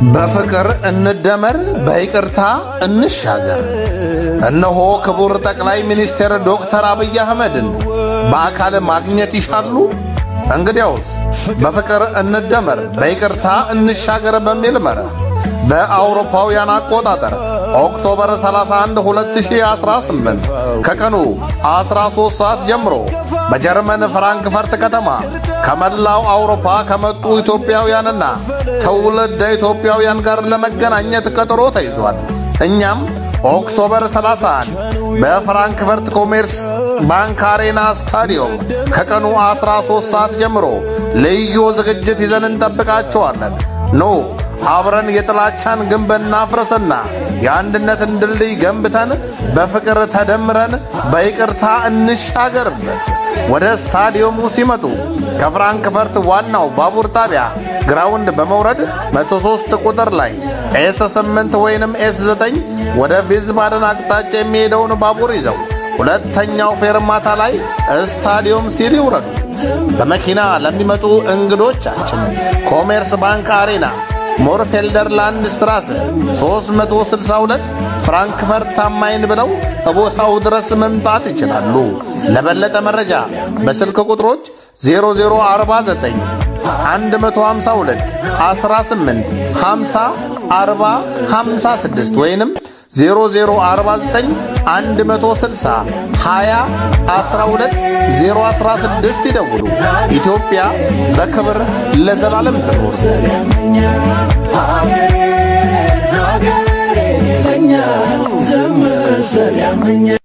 በፍቅር እንደመር፣ በይቅርታ እንሻገር። እነሆ ክቡር ጠቅላይ ሚኒስትር ዶክተር አብይ አህመድን በአካል ማግኘት ይሻሉ? እንግዲያውስ በፍቅር እንደመር፣ በይቅርታ እንሻገር በሚል መርህ በአውሮፓውያን አቆጣጠር ኦክቶበር 31 2018 ከቀኑ 13 ሰዓት ጀምሮ በጀርመን ፍራንክፈርት ከተማ ከመላው አውሮፓ ከመጡ ኢትዮጵያውያንና ትውልደ ኢትዮጵያውያን ጋር ለመገናኘት ቀጠሮ ተይዟል። እኛም ኦክቶበር 31 በፍራንክፈርት ኮሜርስ ባንክ አሬና ስታዲየም ከቀኑ 13 ሰዓት ጀምሮ ልዩ ዝግጅት ይዘን እንጠብቃቸዋለን። ኑ አብረን የጥላቻን ግንብ እናፍርስና የአንድነትን ድልድይ ገንብተን በፍቅር ተደምረን በይቅርታ እንሻገርበት። ወደ ስታዲየሙ ሲመጡ ከፍራንክፈርት ዋናው ባቡር ጣቢያ ግራውንድ በመውረድ 103 ቁጥር ላይ ኤስ 8 ወይንም ኤስ 9 ወደ ቪዝባደን አቅጣጫ የሚሄደውን ባቡር ይዘው ሁለተኛው ፌርማታ ላይ ስታዲየም ሲል ይውረዱ። በመኪና ለሚመጡ እንግዶቻችን ኮሜርስ ባንክ አሬና ሞርፌልደር ላንድ ስትራስ 362 ፍራንክፈርት ታማይን ብለው በቦታው ድረስ መምጣት ይችላሉ። ለበለጠ መረጃ በስልክ ቁጥሮች 0049 152 18 50 40 56 ወይንም 0049 160 20 12 016 ይደውሉ። ኢትዮጵያ በክብር ለዘላለም ትኖር። ሀገሬ ሀገሬ ይለኛል ዘመሰል ያመኛል